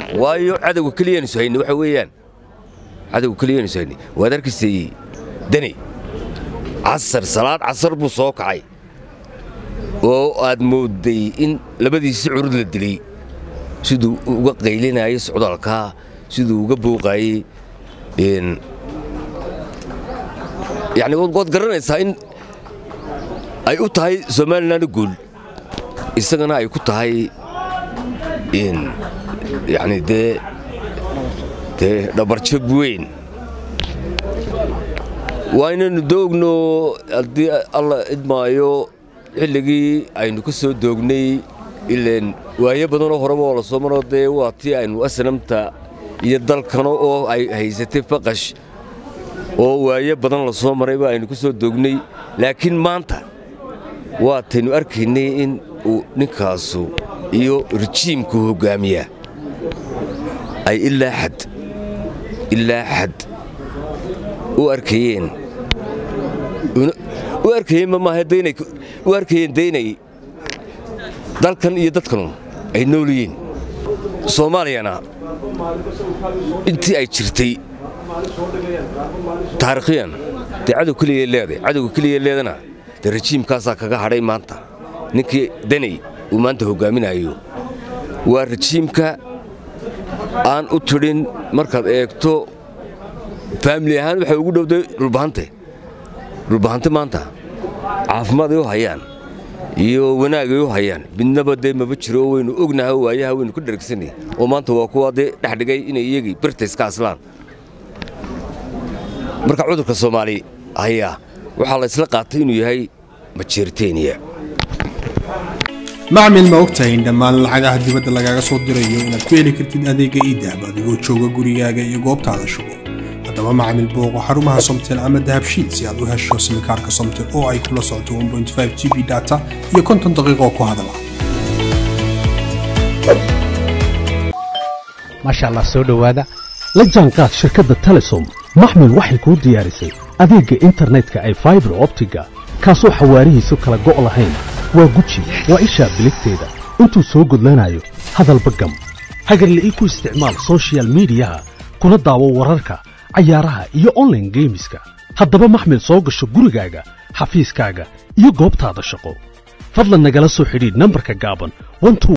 waayo cadowga keliyaynu hayni waxa weeyaan cadowga keliyaynu hayni waad arkaysay deni casar salaad casar buu soo kacay oo aad moodday in labadiisi curud la dilay siduu uga qaylinayay socdaalkaa siduu uga buuqaayey yani waad garanaysaa in ay u tahay somalilan guul isagana ay ku tahay yani dee dee dhabarjab weyn waa inaynu doogno haddii alla idmaayo xilligii aynu ka soo doognay ileen waayo badanoo horeba oo la soo maro dee waa tii aynu asnamta iyo dalkano oo ay haysatay faqash oo waayo badan la soo marayba aynu ka soo doognay laakiin maanta waataynu arkaynay in uu ninkaasu iyo rejiimku hoggaamiya ay ilaa xad ilaa xad u arkayeen u arkayeen mamaaha daynay u arkayeen daynay dalkan iyo dadkanu ay nool yihiin soomaaliyana intii ay jirtay taariikhiyan dee cadow keliya leeday cadowga keliya leedana dee rajiimkaasaa kaga hadhay maanta ninkii danay uu maanta hoggaaminayo waa rajiimka aan u tidhin markaad eegto faamili ahaan waxay ugu dhowday dhulbahante dhulbahante maanta caafimaad ay u hayaan iyo wanaag ay u hayaan midnaba dee maba jiro oo waynu ognaha waayaha waynu ka dharagsanay oo maanta waa kuwa dee dhexdhigay inay iyagii birtays ka aslaan marka cudurka soomaali hayaa waxaa la ysla qaatay inuu yahay majeerteniya macmil ma ogtahay in dhammaan lacagaha dibadda lagaaga soo dirayo inaad ku heli kartid adeega iidahab adigoo jooga gurigaaga iyo goobtaada shugo haddaba macmil booqo xarumaha somtel ama dahabshiid si aad u hesho simikaarka somtel oo ay kula socoto g b data iyo konton daqiiqoo ku hadala maasha allah soo dhowaada la jaanqaad shirkadda telesom maxmil waxay kuu diyaarisay adeegga internetka ay faibar optiga kaasoo xawaarihiisu kala go' lahayn waa guji waa ishaa biligteeda intuu soo gudlanayo hadalba gam hagarle ii ku isticmaal sochial midiyaha kuna daawo wararka cayaaraha iyo onlaine geemiska haddaba maxmil soo gasho gurigaaga xafiiskaaga iyo goobtaada shaqo fadlan nagala soo xidhiidh nambarka gaaban